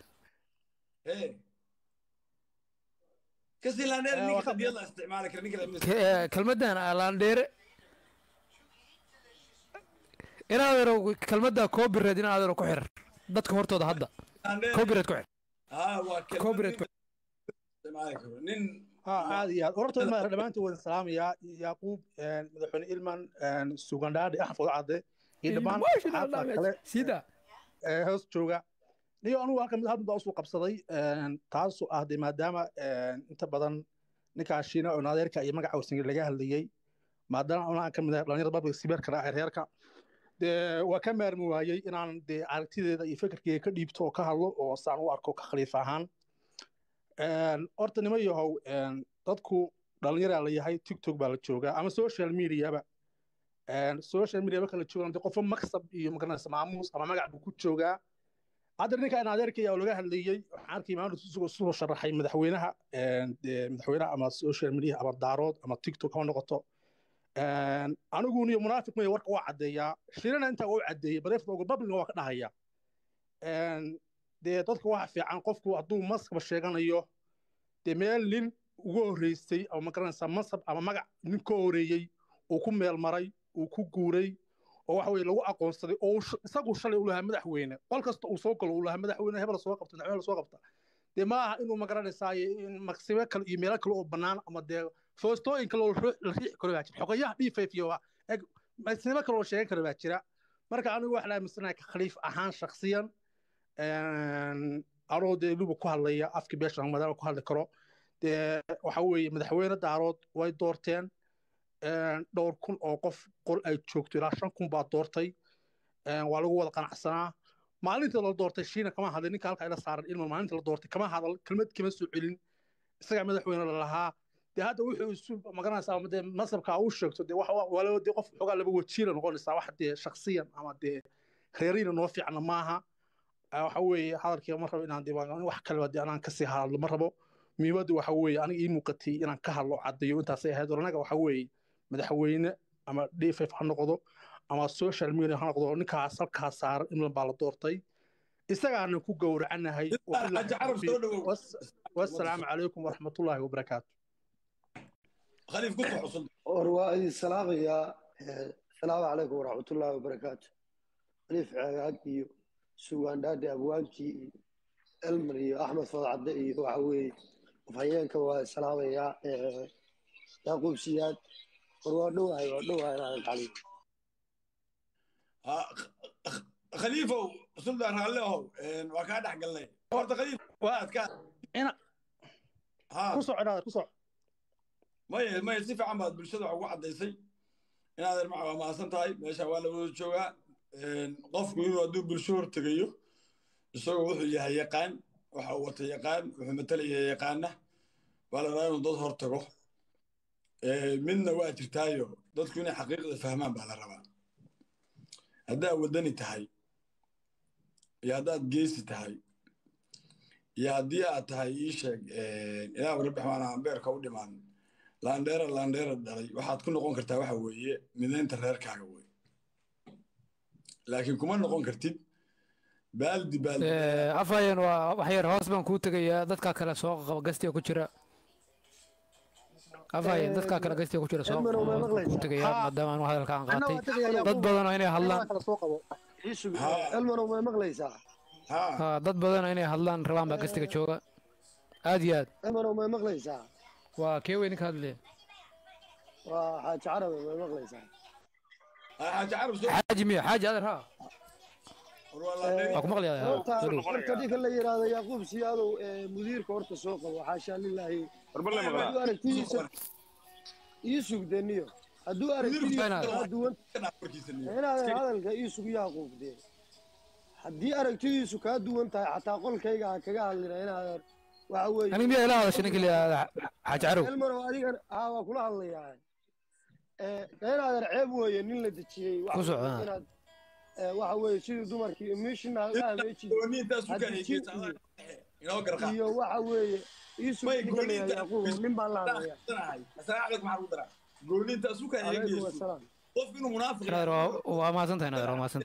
kasiilaandheere ninka qadiyad la isticmaali kara ninka Ke- kelmaddan ah laandheere in adeero kelmadda copyright in adeero ku xir dadka hortooda hadda copyright ku xir haa waa copyright ku isticmaali karo nin ها عادي عاد ورطة ما دمانتي وين سلام يا يعقوب مدحون إلمان سوغاندادي أحفظ عادي إدمان sida hoos jooga niyo anugu halkan mid hadda usoo qabsaday taasoo ah dee maadaama inta badan ninkaa shiina oo naadeerka iyo magaca wasinga laga hadlayey maadaama aan ka mid ahay dhalinyarada babliga sibeerka ah reerka dee waa ka maarmi waayey inaan dee aragtideeda iyo fikirkeyga ka dhiibto oo ka hadlo oo saan u arko ka khaliif ahaan horta nima yahow dadku dhalinyaraa la yahay tiktok baa la joogaa ama social mediaba social media marka la joogan dee qofo maksab iyo magaranaysa maamuus ama magac buu ku joogaa hadda ninka in adeerkaya oo laga hadlayey waxaan arkay maamulka isagoo soo sharaxay madaxweynaha dee madaxweynaha ama social media ama daarood ama tiktok ha noqoto anigu niyo munaafiq maya warka waa caddeeyaa shirina intaa waa u caddeeyey bareefta uga babliga waa ka dhahaya dee dadka waxa fiican qofku hadduu maskaba sheeganayo dee meel nin ugu horreysay ama magaranaysaa masab ama magac nin ka horeeyey uu ku meel maray uu ku guuray oo waxa weye lagu aqoonsaday oo uu sh- isagu shalay u lahaa madaxweyne qol kasta uu soo galo uu lahaa madaxweyne hebel soo qabta madaxweyne soo qabta dee ma aha inuu magaranaysaa in maqsibo kale iyo meelo kale oo bannaan ama dee foostooyin kale oo la ruux- la riixi karo baa jira xogayaha dhiifayf iyo waa eg maqsibo kale oo sheegan karo baa jira marka anigu waxaan aaminsanahay ka khaliif ahaan shakhsiyan anoo dee luba ku hadlaya afki beeshan madaama ku hadli karo dee waxa weeye madaxweyne daarood way doorteen dhowr kun oo qof qol ay joogto ilaa shan kun baa doortay waa lagu wada qanacsanaa maalintii la doortay shiina kama hadlin ninka halka ila saaran ilma maalintii la doortay kama hadal kelmad kama soo celin isagaa madaxweyne la lahaa dee hadda wuxuu isu magaranaysaa ama dee masabka uu sheegto dee wax waa laba dee qof xogaa laba wajiila noqonaysaa wax dee shaksiyan ama dee reeriina noo fiicna maaha waxa weeye hadalkii ma rabo inaan diiwaan wax kaleba dee anaan kasii hadlo ma rabo muhiimaddu waxa weeye aniga ii muuqatay inaan ka hadlo caddeeyo intaasay ahayd war anaga waxa weeye madaxweyne ama dff ha noqdo ama social media ha noqdo ninkaas halkaa saaran imlan baa la doortay isagaana ku gowracanahay wasalaamu calaykum waraxmatullaahi wabarakaatu khaliif ku soo cusub war waa idin salaamayaa asalaamu calaykum waraxmatullaahi wabarakaatu khaliif ceegaag iyo sugaandhaadhi abwaankii iyo elmer iyo axmed fadcadde iyo waxa weeye afhayeenka waa salaamayaa yaaquub siyaad war waa dhowahay waa dhowahay inaadan kacliyo khaliifow suldaan raalle ahow waa kaa dhex galnay horta khaliif waad ka ku soco inaad ku soco maya maya si fiican baad bulshada wax ugu caddaysay inaad ermaca waa mahadsan tahay meesha waa la wada joogaa qofku inuu hadduu bulsho hortegayo isagoo wuxuu yahay yaqaan waxa uu wata yaqaan wuxuu matalaya yaqaana waa la rabaa inuu dad hortago midna waa jirtaayo dadku inay xaqiiqda fahmaan baa la rabaa haddaad waddani tahay iyo haddaad geesi tahay iyo haddii aad tahay ii sheeg ilaah rabbi xamaana ambeerka u dhimaan laandheera laandheera dhalay waxaad ku noqon kartaa waxa weeye midaynta reerkaaga wey laakiin kuma noqon kartid baaldi baaldi afhayan waa wax yar hoos baan kuu tegayaa dadkaa kale soo qaba gastiga ku jira afhayan dadkaa kale gastiga ku jira soo kuu tegayaa maadaama anu hadalka aan qaatay dad badan oo inay hadlaan elmanow may maqlaysaa ha dad badan oo inay hadlaan rabaan baa gastiga jooga aad iyo aad elmanow may maqlaysaa waa kee weyn ka hadlee waa xaaji carabe may maqlaysaa xaaji carab xaaji miya xaaji adeer ha waa ku maqlayaa horta soo dhow horta ninka la yidhaahdo yaquub siyaadow ee mudiirka horta soo qabo xaashaa lilaahi hadduu aragtidiisa ii sugdeniyo hadduu aragtidiisa kaa duwan inaadan hadalka ii sug yaquub dee haddii aragtidiisu kaa duwan tahay xataa qolkayga ha kaga hadlina inaadan waxa weeye aniga miyaa ila hadashay ninka la yidhaahda xaaji carow elmanow adigan haa waa kula hadlayaa inaadan ceeb weeye nin la dejiyey waxa Ku soco, weeye ha. inaad ee, waxa weeye sidii dumarkii mishina ahmeji iyo waxa weeye iisug ninka la yidhahdo yaquub nin baan la hadlayaa goonintaas u kaaga calaykum geysto wasalaam qof inuu munaafiq nader waa waa mahadsan tahay nader waa mahadsan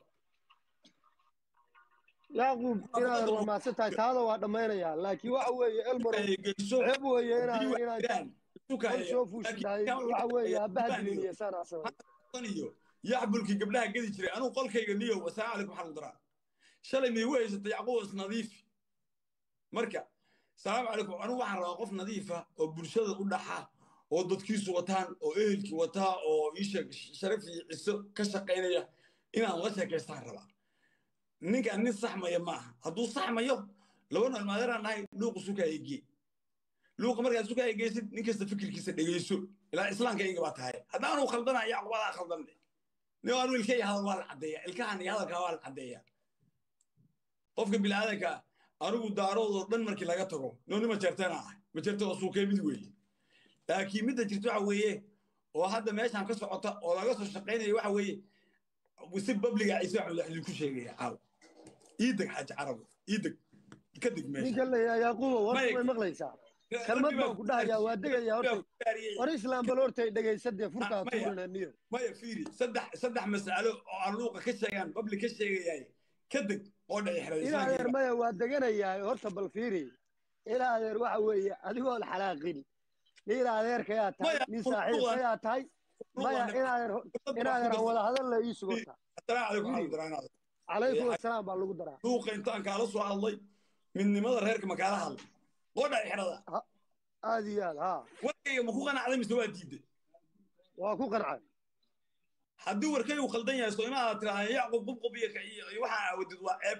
yacquub inaadan waa mahadsan tahay taada waa dhammaynayaa laakiin waxa weeye elmaro ceeb weeye inaan inaan qol soo fuushidahay waxa weeye aabbaha diliniye saan asamay iyo yaxbulkii gabdhaha gedi jiray anuu qolkayga niyow asalaamu calaykum waxaan u daraa shalay miigu haysatay yacquub is nadiifi marka salaamu calaykum anigu waxaan rabaa qof nadiifa oo bulshada u dhaxa oo dadkiisu wataan oo ehelkii wataa oo iisha sharaf iyo ciso ka shaqaynaya inaan la sheekaystaan rabaa ninkaan nin saxmaya ma aha hadduu saxmayo laba nool maadeeraan nahay luuqa sukaya gee luuqa markaad sukaya geysid nin kasta fikirkiisa dhegeyso ilaa islaamka iga baa tahay haddaanu khaldana yacquub adaa khaldan leh nin anu ilka iyo hadal waa la caddeeya ilkahan iyo hadalkaa waa la caddeeya qofka bilaadanka anigu daaroodoo dhan markii laga tago nooni majeertana ah majeerta waa suukee mid weeye laakiin midda jirta waxa weeye oo hadda meeshaan ka socota oo laga soo shaqaynaya waxa weeye si babliga ciise waxaan wax idinku sheegaya caaw ii deg xaaji carabu ii deg ka deg meesha ninka la yidhahdo yaquubo warta way maqlaysaa kalmad baan ku dhahayaa waa degayaa horta war islaam bal hortay dhegaysadee furkaa tuurina niyo maya fiiri saddex saddex mas'alo oo aan luuqa ka sheegaan babli ka sheegayaay ka deg oo dhaci in adeer maya waa deganayaa horta bal fiiri in adeer waxa weeye adigoon xalaaqin nin adeerkayaa tahay nin saaxiibkayaa tahay maya in adeer in adeer aan wada hadalla ii sugota calaykum asalaam baa lagu daraa luuqa intaan kaala soo hadlay midnimada reerka ma kaala hadlay oo dhaci xerada aad iyo aad haa warkayga ma ku qanacday mise waa diiday waa ku qancay haddii warkaygu khaldan yahay soo imaada tiraahda yacqub qubqub iyo iyo waxaa awadid waa ceeb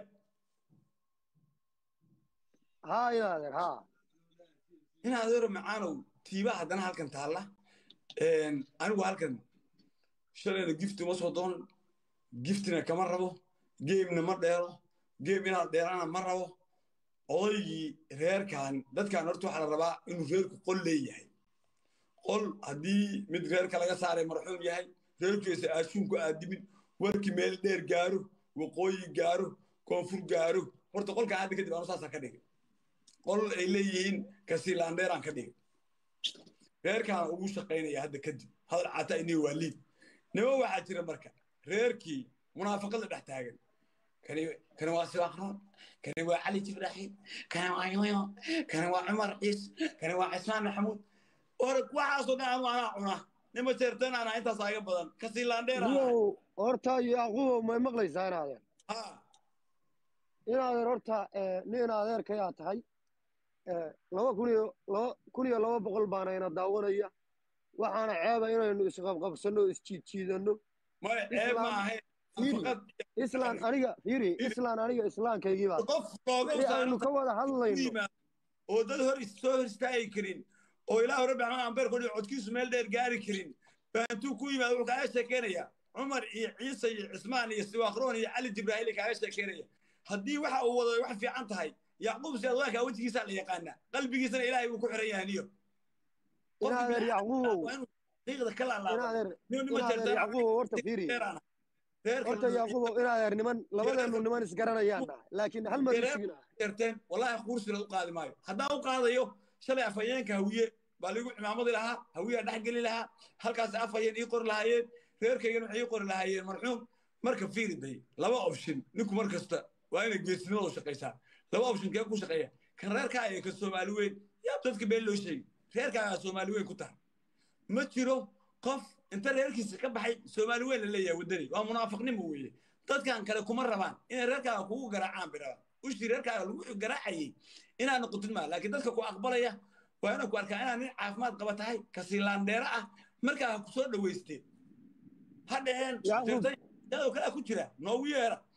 haa in adeer haa in adeero macaanow tiiba haddana halkan taalla anigu halkan shalayna gifti uma soo doon giftina kama rabo geemna ma dheero geem inaad dheerana ma rabo odaygii reerkan dadkan horta waxaa la rabaa inuu reerku qol leeyahay qol haddii mid reerka laga saaray marxuum yahay reerkiisa aashuun ku aadimin warkii meel dheer gaaro waqooyi gaaro koonfur gaaro horta qolkan hadda kadib anu saasaa ka dhigay qol ay leeyihiin kasiilaandheeraan ka dhigay reerkaan ugu shaqaynaya hadda kadib hadal cata inii waa liid nima waxaa jira marka reerkii munaafaqada dhex taagan kani kani waa sibaaqroon kani waa cali jibraaxiim kani waa yoyo kani waa cumar ciis kani waa cismaan maxamuud or waxaasoo dhan anu anaa cuna nima jeertan anaa intaas aga badan kasiilaandheer niyow horta yaquubow may maqlaysaa in adeer in adeer horta nin adeerkayaa tahay laba kun iyo laba kun iyo laba boqol baana ina daawanaya waxaana ceeba inaynu isqabqabsanno o isjiidjiidanno islaan aniga fiiri islaan aniga islaamkaygii baa wixii aynu ka wada hadlayno oo dad hor soo hor istaagi karin oo ilaa hore baxmaan ambeerkodi codkiisu meel dheer gaari karin baa intuu ku yimaado wuxuu kaaga sheekeynaya cumar iyo ciise iyo cismaan iyo siwaakroon iyo cali jibraahili kaaga sheekeynaya haddii waxa uu wado wax fiican tahay yacquub sidaad waakaa wejigiisaa la yaqaanaa qalbigiisana ilaahay buu ku xiran yahay niyo inaadeer yacquubow qiiqda ka inaadeer inaadeer yacquubow horta fiiri horta yacquubow inaadeer niman labadeenu niman isgaranayaan nahay laakiin hal mar isugina jarteen wallaahi quursilaad u qaadi maayo haddaan u qaadayo shalay afhayeenka hawiye baa ligu cimaamadi lahaa hawiyaa dhex geli lahaa halkaas afhayeen ii qori lahaayeen reerkaygana waxay ii qori lahaayeen marxuum marka fiiriday laba option ninku mar kasta waa inay geesinimada u shaqaysaa laba option kee ku shaqeeya kan reerkaa iyo kan soomaali weyn yaa dadka been loo sheegi reerkaagaa soomaali weyn ku tahay ma jiro qof inta reerkiisa ka baxay soomaali weyn la leeyahay waddani waa munaafiqnimo weeye dadkan kale kuma rabaan inay reerkaaga kugu garaacaan bay rabaan ushii reerkaaga lagu garaacayay inaad noqotid maa laakiin dadka ku aqbalaya waa inay ku arkaa inaad nin caafimaad qaba tahay kasiilaandheero ah markaa ha ku soo dhaweysteen ha dhaheen dadoo kalea ku jira noogu yeera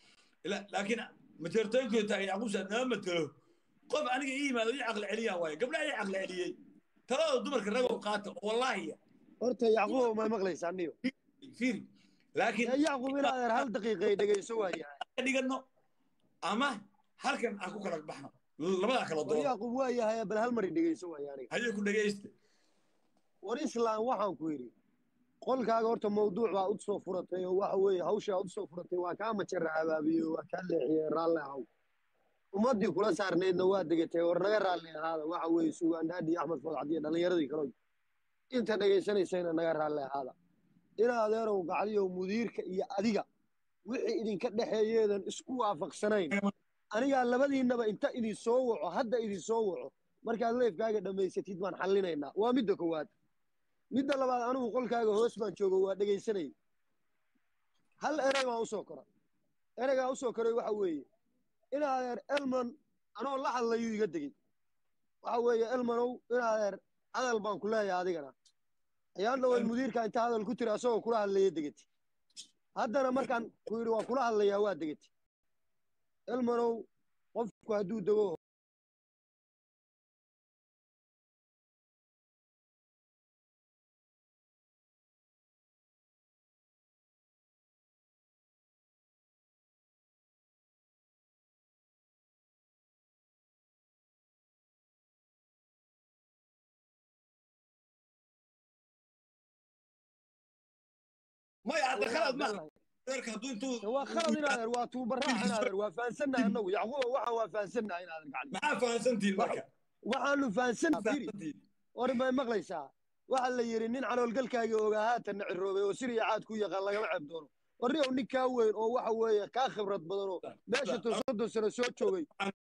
La- laakiin majeertooyinkooda taagan yacquub saad nama matelo qof aniga ii yimaado ii caqli celiyaa waaye gabdhaha ii caqli celiyey talada dumarka ragow qaata oo wallaahi horta yacquub ma maqlaysaa niyo fiiri laakiin yacquub in adeer hal daqiiqay dhegayso waayahay dhigano ama halkan aan ku kala baxno labadaa kala war doon yacquub waa yahay bal hal mari dhegayso waaya aniga hayay ku dhegaysta war islaan waxaan ku yidhi qolkaaga horta mawduuc baa u soo furatay oo waxa weeye hawshaa u soo furatay waa kaa majara abaabiyo waa kaa leexiyey raalle ahaw ummaddii kula saarnaydna waa degatay war naga raalli ahaada waxa weeye sugaandhaadhi axmed fodcadiyo dhallinyaradii kale inta dhegaysanaysayna naga raalli ahaada in adeerow gacdiyo mudiirka iyo adiga wixii idinka dhexeeyeedan isku waafaqsanayn anigaa labadiinnaba inta idin soo waco hadda idin soo waco markaad leefkaaga dhammaysatid baan xallinaynaa waa midda koowaad midda labaad anigu qolkaaga hoos baan joogo waa dhegaysanay hal erey baan usoo kora ereygaa usoo koray waxa weeye in adeer elman anoo la hadlayuu iga degey waxa weeye elmanow in adeer hadal baan ku leeyahay adigana ayaan dhaway mudiirka inta hadal ku tiri asagoo kula hadlaya degeti haddana markaan ku yidhi waa kula hadlayaa waa degeti elmanow qofku hadduu dego maya hadda khalad ma adeerka hadduu intuu waa khalad in adeer waa tuubaraac in adeer waa fahansannahay annagu yacquuba waxaan waa fahansannahay in adeer gacdi maxaa fahansantihin marka waxaanu fahansannahay war may maqlaysaa waxa la yidhi nin caloolgalkaaga ogaa haatanna ciroobay oo siriya caad ku yaqaan lagama ceeb doono warriyow nin kaa weyn oo waxa weeye kaa khibrad badan oo meesha to soddon sano soo joogay